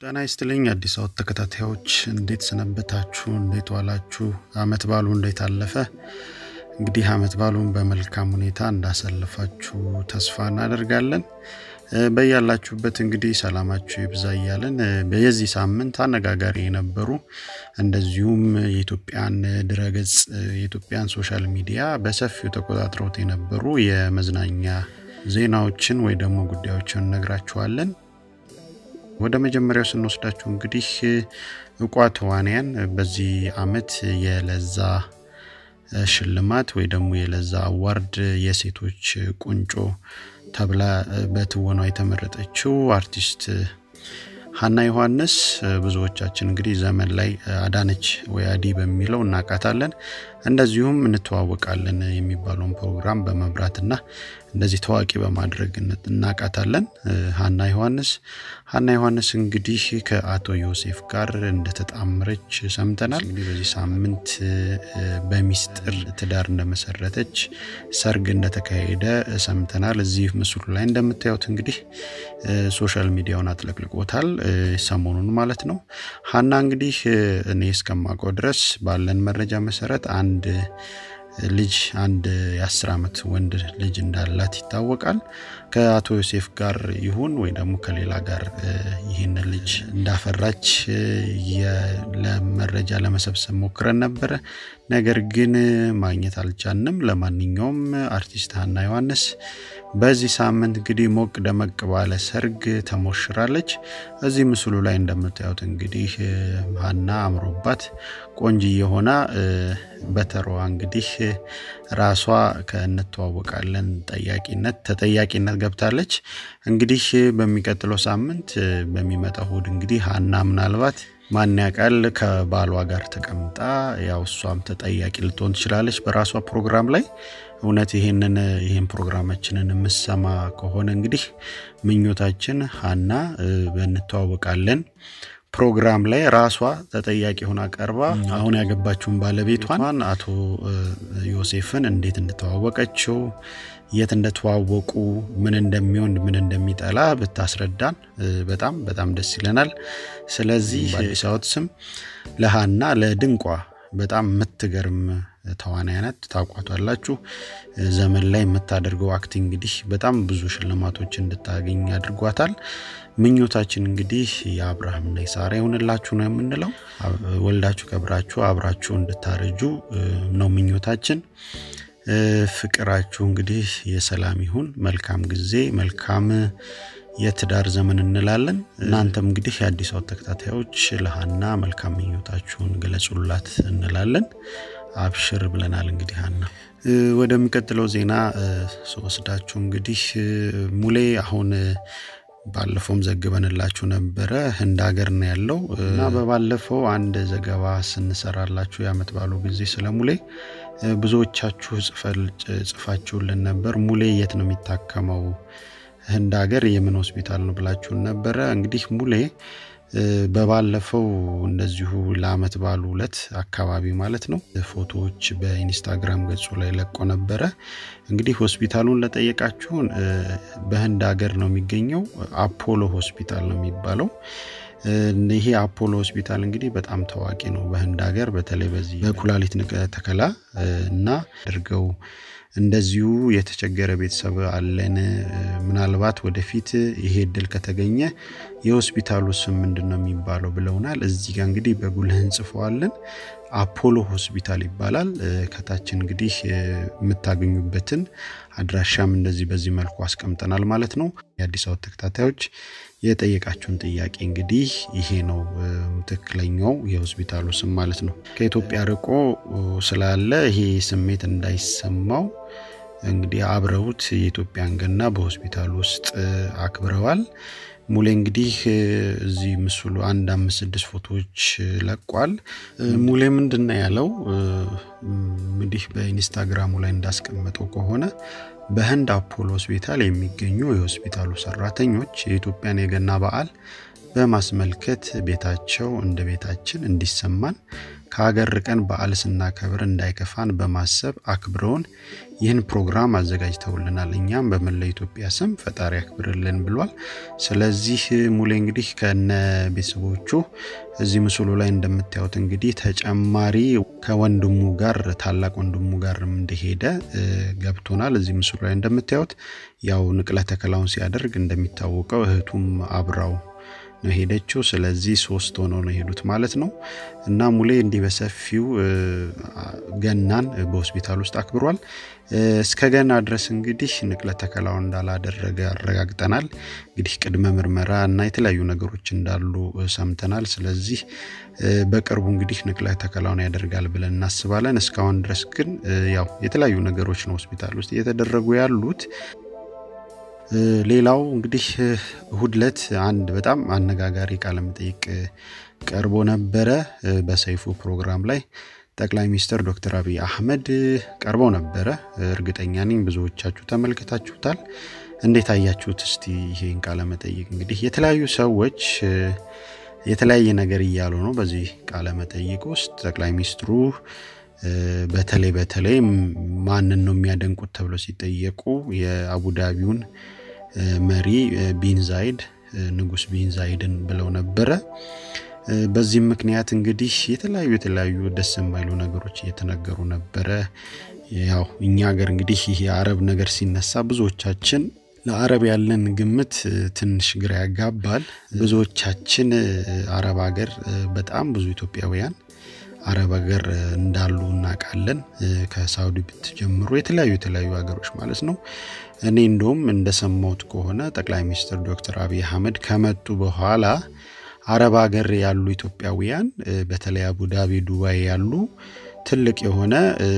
ጤና ይስጥልኝ አዲስ አበባ ተከታታዮች እንዴት ሰነበታችሁ? እንዴት ዋላችሁ? አመት ባሉ እንዴት አለፈ? እንግዲህ አመት ባሉን በመልካም ሁኔታ እንዳሳለፋችሁ ተስፋ እናደርጋለን። በያላችሁበት እንግዲህ ሰላማችሁ ይብዛ እያለን በየዚህ ሳምንት አነጋጋሪ የነበሩ እንደዚሁም የኢትዮጵያን ድረገጽ የኢትዮጵያን ሶሻል ሚዲያ በሰፊው ተቆጣጥረውት የነበሩ የመዝናኛ ዜናዎችን ወይ ደግሞ ጉዳዮችን እነግራችኋለን። ወደ መጀመሪያው ስንወስዳችሁ እንግዲህ እቋ ተዋንያን በዚህ አመት የለዛ ሽልማት ወይ ደግሞ የለዛ አዋርድ የሴቶች ቁንጮ ተብላ በትወኗ የተመረጠችው አርቲስት ሀና ዮሐንስ ብዙዎቻችን እንግዲህ ዘመን ላይ አዳነች ወይ አዲ በሚለው እናውቃታለን። እንደዚሁም እንተዋወቃለን የሚባለውን ፕሮግራም በመብራትና እንደዚህ ታዋቂ በማድረግ እናውቃታለን። ሀና ዮሐንስ ሀና ዮሐንስ እንግዲህ ከአቶ ዮሴፍ ጋር እንደተጣመረች ሰምተናል። እንግዲህ በዚህ ሳምንት በሚስጥር ትዳር እንደመሰረተች ሰርግ እንደተካሄደ ሰምተናል። እዚህ ምስሉ ላይ እንደምታዩት እንግዲህ ሶሻል ሚዲያውን አጥለቅልቆታል፣ ሰሞኑን ማለት ነው። ሀና እንግዲህ እኔ እስከማውቀው ድረስ ባለን መረጃ መሰረት አንድ ልጅ አንድ የአስር ዓመት ወንድ ልጅ እንዳላት ይታወቃል። ከአቶ ዮሴፍ ጋር ይሁን ወይ ደግሞ ከሌላ ጋር ይህን ልጅ እንዳፈራች ለመረጃ ለመሰብሰብ ሞክረን ነበረ። ነገር ግን ማግኘት አልቻንም። ለማንኛውም አርቲስት ሀና ዮሐንስ በዚህ ሳምንት እንግዲህ ሞቅ ደመቅ ባለ ሰርግ ተሞሽራለች። እዚህ ምስሉ ላይ እንደምታዩት እንግዲህ ሀና አምሮባት ቆንጅዬ ሆና በተሯ እንግዲህ ራሷ ከእንተዋወቃለን ጠያቂነት ተጠያቂነት ገብታለች። እንግዲህ በሚቀጥለው ሳምንት በሚመጣው እሁድ እንግዲህ ሀና ምናልባት ማን ያውቃል ከባሏ ጋር ተቀምጣ ያው እሷም ተጠያቂ ልትሆን ትችላለች በራሷ ፕሮግራም ላይ። እውነት ይህንን ይህን ፕሮግራማችንን የምሰማ ከሆነ እንግዲህ ምኞታችን ሀና በእንተዋወቃለን ፕሮግራም ላይ ራሷ ተጠያቂ ሆና ቀርባ አሁን ያገባችውን ባለቤቷን አቶ ዮሴፍን እንዴት እንደተዋወቀችው የት እንደተዋወቁ ምን እንደሚወድ ምን እንደሚጠላ ብታስረዳን በጣም በጣም ደስ ይለናል። ስለዚህ በአዲስ አበባ ስም ለሀና ለድንቋ በጣም የምትገርም ተዋናያነት ታውቋቷላችሁ። ዘመን ላይ የምታደርገው አክቲንግ እንግዲህ በጣም ብዙ ሽልማቶች እንድታገኝ አድርጓታል። ምኞታችን እንግዲህ የአብርሃምና የሳራ ይሆንላችሁ ነው የምንለው። ወልዳችሁ ከብራችሁ አብራችሁ እንድታረጁ ነው ምኞታችን። ፍቅራችሁ እንግዲህ የሰላም ይሁን። መልካም ጊዜ፣ መልካም የትዳር ዘመን እንላለን። እናንተም እንግዲህ የአዲስ አበባ ተከታታዮች ለሀና መልካም ምኞታችሁን ገለጹላት እንላለን። አብሽር ብለናል። እንግዲህ ሀና ወደሚቀጥለው ዜና ስወስዳችሁ እንግዲህ ሙሌ አሁን ባለፈውም ዘግበንላችሁ ነበረ ህንድ ሀገር ነው ያለው እና በባለፈው አንድ ዘገባ ስንሰራላችሁ የአመት ባሉ ጊዜ ስለ ሙሌ ብዙዎቻችሁ ጽፋችሁልን ነበር። ሙሌ የት ነው የሚታከመው? ህንድ ሀገር የምን ሆስፒታል ነው ብላችሁን ነበረ። እንግዲህ ሙሌ በባለፈው እንደዚሁ ለአመት ባሉ ዕለት አካባቢ ማለት ነው ፎቶዎች በኢንስታግራም ገጹ ላይ ለቆ ነበረ። እንግዲህ ሆስፒታሉን ለጠየቃችሁን በህንድ ሀገር ነው የሚገኘው። አፖሎ ሆስፒታል ነው የሚባለው። ይሄ አፖሎ ሆስፒታል እንግዲህ በጣም ታዋቂ ነው በህንድ ሀገር በተለይ በዚህ በኩላሊት ንቅለ ተከላ እና አድርገው እንደዚሁ የተቸገረ ቤተሰብ አለን። ምናልባት ወደፊት ይሄ እድል ከተገኘ የሆስፒታሉ ስም ምንድን ነው የሚባለው ብለውናል። እዚህ ጋር እንግዲህ በጉልህ እንጽፈዋለን። አፖሎ ሆስፒታል ይባላል። ከታች እንግዲህ የምታገኙበትን አድራሻም እንደዚህ በዚህ መልኩ አስቀምጠናል ማለት ነው። የአዲስ አበባ ተከታታዮች የጠየቃችሁን ጥያቄ እንግዲህ ይሄ ነው ትክክለኛው የሆስፒታሉ ስም ማለት ነው። ከኢትዮጵያ ርቆ ስላለ ይሄ ስሜት እንዳይሰማው እንግዲህ አብረውት የኢትዮጵያን ገና በሆስፒታሉ ውስጥ አክብረዋል። ሙሌ እንግዲህ እዚህ ምስሉ አንድ አምስት ስድስት ፎቶዎች ለቋል። ሙሌ ምንድን ነው ያለው? እንግዲህ በኢንስታግራሙ ላይ እንዳስቀመጠው ከሆነ በህንድ አፖሎ ሆስፒታል የሚገኙ የሆስፒታሉ ሰራተኞች የኢትዮጵያን የገና በዓል በማስመልከት ቤታቸው እንደ ቤታችን እንዲሰማን ከሀገር ርቀን በዓል ስናከብር እንዳይከፋን በማሰብ አክብረውን ይህን ፕሮግራም አዘጋጅተውልናል። እኛም በመላ ኢትዮጵያ ስም ፈጣሪ ያክብርልን ብሏል። ስለዚህ ሙሌ እንግዲህ ከነ ቤተሰቦቹ እዚህ ምስሉ ላይ እንደምታዩት እንግዲህ ተጨማሪ ከወንድሙ ጋር ታላቅ ወንድሙ ጋር እንደሄደ ገብቶናል። እዚህ ምስሉ ላይ እንደምታዩት ያው ንቅለ ተከላውን ሲያደርግ እንደሚታወቀው እህቱም አብራው ነው ሄደችው። ስለዚህ ሶስት ሆነው ነው የሄዱት ማለት ነው። እና ሙሌ እንዲህ በሰፊው ገናን በሆስፒታል ውስጥ አክብሯል። እስከ ገና ድረስ እንግዲህ ንቅለ ተከላው እንዳላደረገ አረጋግጠናል። እንግዲህ ቅድመ ምርመራ እና የተለያዩ ነገሮች እንዳሉ ሰምተናል። ስለዚህ በቅርቡ እንግዲህ ንቅለ ተከላውን ያደርጋል ብለን እናስባለን። እስካሁን ድረስ ግን ያው የተለያዩ ነገሮች ነው ሆስፒታል ውስጥ እየተደረጉ ያሉት። ሌላው እንግዲህ እሁድ ዕለት አንድ በጣም አነጋጋሪ ቃለ መጠይቅ ቀርቦ ነበረ በሰይፉ ፕሮግራም ላይ ጠቅላይ ሚኒስትር ዶክተር አብይ አህመድ ቀርበው ነበረ። እርግጠኛ ነኝ ብዙዎቻችሁ ተመልክታችሁታል። እንዴት አያችሁት? እስቲ ይሄን ቃለ መጠይቅ እንግዲህ የተለያዩ ሰዎች የተለያየ ነገር እያሉ ነው። በዚህ ቃለ መጠይቅ ውስጥ ጠቅላይ ሚኒስትሩ በተለይ በተለይ ማንን ነው የሚያደንቁት ተብለው ሲጠየቁ የአቡዳቢውን መሪ ቢን ዛይድ ንጉስ ቢን ዛይድን ብለው ነበረ። በዚህም ምክንያት እንግዲህ የተለያዩ የተለያዩ ደስ የማይሉ ነገሮች እየተነገሩ ነበረ። ያው እኛ ሀገር እንግዲህ ይህ የአረብ ነገር ሲነሳ ብዙዎቻችን ለአረብ ያለን ግምት ትንሽ ግራ ያጋባል። ብዙዎቻችን አረብ ሀገር በጣም ብዙ ኢትዮጵያውያን አረብ ሀገር እንዳሉ እናውቃለን። ከሳውዲ ብትጀምሩ የተለያዩ የተለያዩ ሀገሮች ማለት ነው። እኔ እንደውም እንደሰማሁት ከሆነ ጠቅላይ ሚኒስትር ዶክተር አብይ አህመድ ከመጡ በኋላ አረብ ሀገር ያሉ ኢትዮጵያውያን በተለይ አቡዳቢ፣ ዱባይ ያሉ ትልቅ የሆነ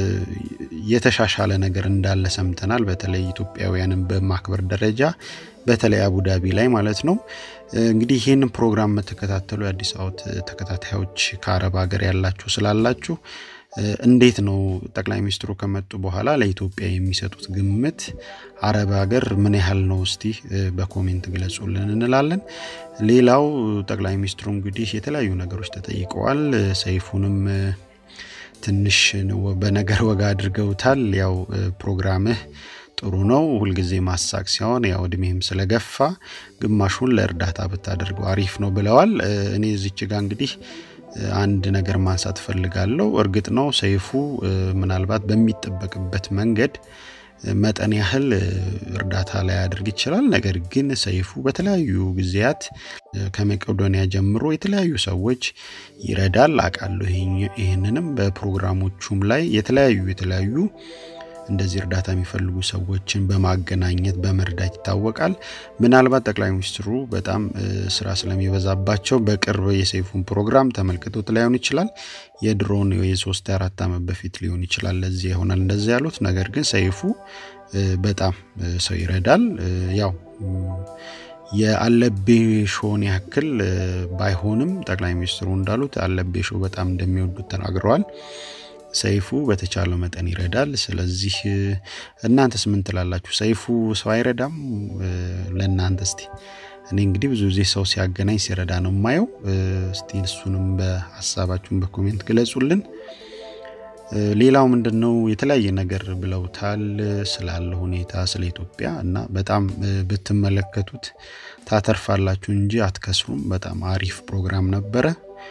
የተሻሻለ ነገር እንዳለ ሰምተናል። በተለይ ኢትዮጵያውያንን በማክበር ደረጃ በተለይ አቡዳቢ ላይ ማለት ነው። እንግዲህ ይህንን ፕሮግራም የምትከታተሉ የአዲስ አበባ ተከታታዮች ከአረብ ሀገር ያላችሁ ስላላችሁ እንዴት ነው ጠቅላይ ሚኒስትሩ ከመጡ በኋላ ለኢትዮጵያ የሚሰጡት ግምት አረብ ሀገር ምን ያህል ነው? እስቲ በኮሜንት ግለጹልን እንላለን። ሌላው ጠቅላይ ሚኒስትሩ እንግዲህ የተለያዩ ነገሮች ተጠይቀዋል። ሰይፉንም ትንሽ በነገር ወጋ አድርገውታል። ያው ፕሮግራምህ ጥሩ ነው፣ ሁልጊዜ ማሳቅ ሲሆን ያው እድሜህም ስለገፋ ግማሹን ለእርዳታ ብታደርገው አሪፍ ነው ብለዋል። እኔ እዚች ጋ እንግዲህ አንድ ነገር ማንሳት እፈልጋለሁ። እርግጥ ነው ሰይፉ ምናልባት በሚጠበቅበት መንገድ መጠን ያህል እርዳታ ላይ ያደርግ ይችላል። ነገር ግን ሰይፉ በተለያዩ ጊዜያት ከመቄዶንያ ጀምሮ የተለያዩ ሰዎች ይረዳል አውቃለሁ። ይህንንም በፕሮግራሞቹም ላይ የተለያዩ የተለያዩ እንደዚህ እርዳታ የሚፈልጉ ሰዎችን በማገናኘት በመርዳት ይታወቃል። ምናልባት ጠቅላይ ሚኒስትሩ በጣም ስራ ስለሚበዛባቸው በቅርብ የሰይፉን ፕሮግራም ተመልክቶት ላይሆን ይችላል። የድሮን የሶስት አራት ዓመት በፊት ሊሆን ይችላል። ለዚህ ይሆናል እንደዚህ ያሉት። ነገር ግን ሰይፉ በጣም ሰው ይረዳል። ያው የአለቤ ሾውን ያክል ባይሆንም ጠቅላይ ሚኒስትሩ እንዳሉት አለቤ ሾው በጣም እንደሚወዱት ተናግረዋል። ሰይፉ በተቻለው መጠን ይረዳል። ስለዚህ እናንተስ ምን ትላላችሁ? ሰይፉ ሰው አይረዳም? ለእናንተ እስቲ እኔ እንግዲህ ብዙ ጊዜ ሰው ሲያገናኝ ሲረዳ ነው የማየው። እስቲ እሱንም በሀሳባችሁን በኮሜንት ግለጹልን። ሌላው ምንድን ነው የተለያየ ነገር ብለውታል ስላለ ሁኔታ ስለ ኢትዮጵያ እና በጣም ብትመለከቱት ታተርፋላችሁ እንጂ አትከስሩም። በጣም አሪፍ ፕሮግራም ነበረ።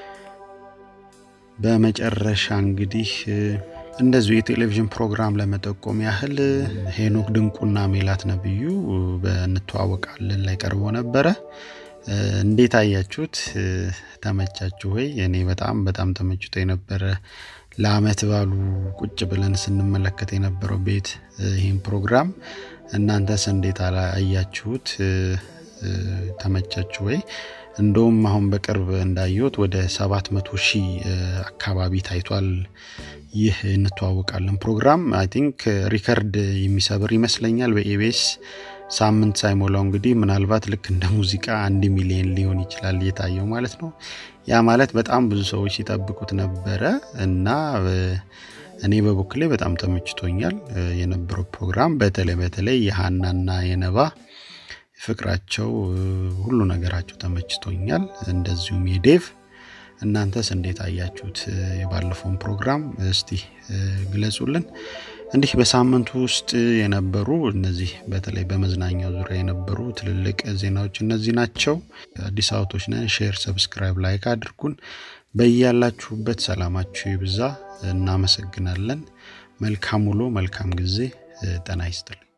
በመጨረሻ እንግዲህ እንደዚሁ የቴሌቪዥን ፕሮግራም ለመጠቆም ያህል ሄኖክ ድንቁና ሜላት ነብዩ በእንተዋወቃለን ላይ ቀርቦ ነበረ። እንዴት አያችሁት? ተመቻችሁ ወይ? እኔ በጣም በጣም ተመችቶ የነበረ ለአመት ባሉ ቁጭ ብለን ስንመለከት የነበረው ቤት ይህን ፕሮግራም እናንተስ እንዴት አያችሁት? ተመቻችሁ ወይ? እንደውም አሁን በቅርብ እንዳየሁት ወደ 700 ሺህ አካባቢ ታይቷል። ይህ እንተዋወቃለን ፕሮግራም አይ ቲንክ ሪከርድ የሚሰብር ይመስለኛል በኢቢኤስ ሳምንት ሳይሞላው እንግዲህ ምናልባት ልክ እንደ ሙዚቃ አንድ ሚሊዮን ሊሆን ይችላል እየታየው ማለት ነው። ያ ማለት በጣም ብዙ ሰዎች ሲጠብቁት ነበረ እና እኔ በበኩሌ በጣም ተመችቶኛል የነበረው ፕሮግራም በተለይ በተለይ የሀናና የነባ ፍቅራቸው፣ ሁሉ ነገራቸው ተመችቶኛል። እንደዚሁም የዴቭ እናንተስ እንዴት አያችሁት? የባለፈውን ፕሮግራም እስቲ ግለጹልን። እንዲህ በሳምንቱ ውስጥ የነበሩ እነዚህ በተለይ በመዝናኛው ዙሪያ የነበሩ ትልልቅ ዜናዎች እነዚህ ናቸው። አዲስ አበቦች ነን። ሼር፣ ሰብስክራይብ፣ ላይክ አድርጉን። በያላችሁበት ሰላማችሁ ይብዛ። እናመሰግናለን። መልካም ውሎ፣ መልካም ጊዜ። ጤና ይስጥልኝ።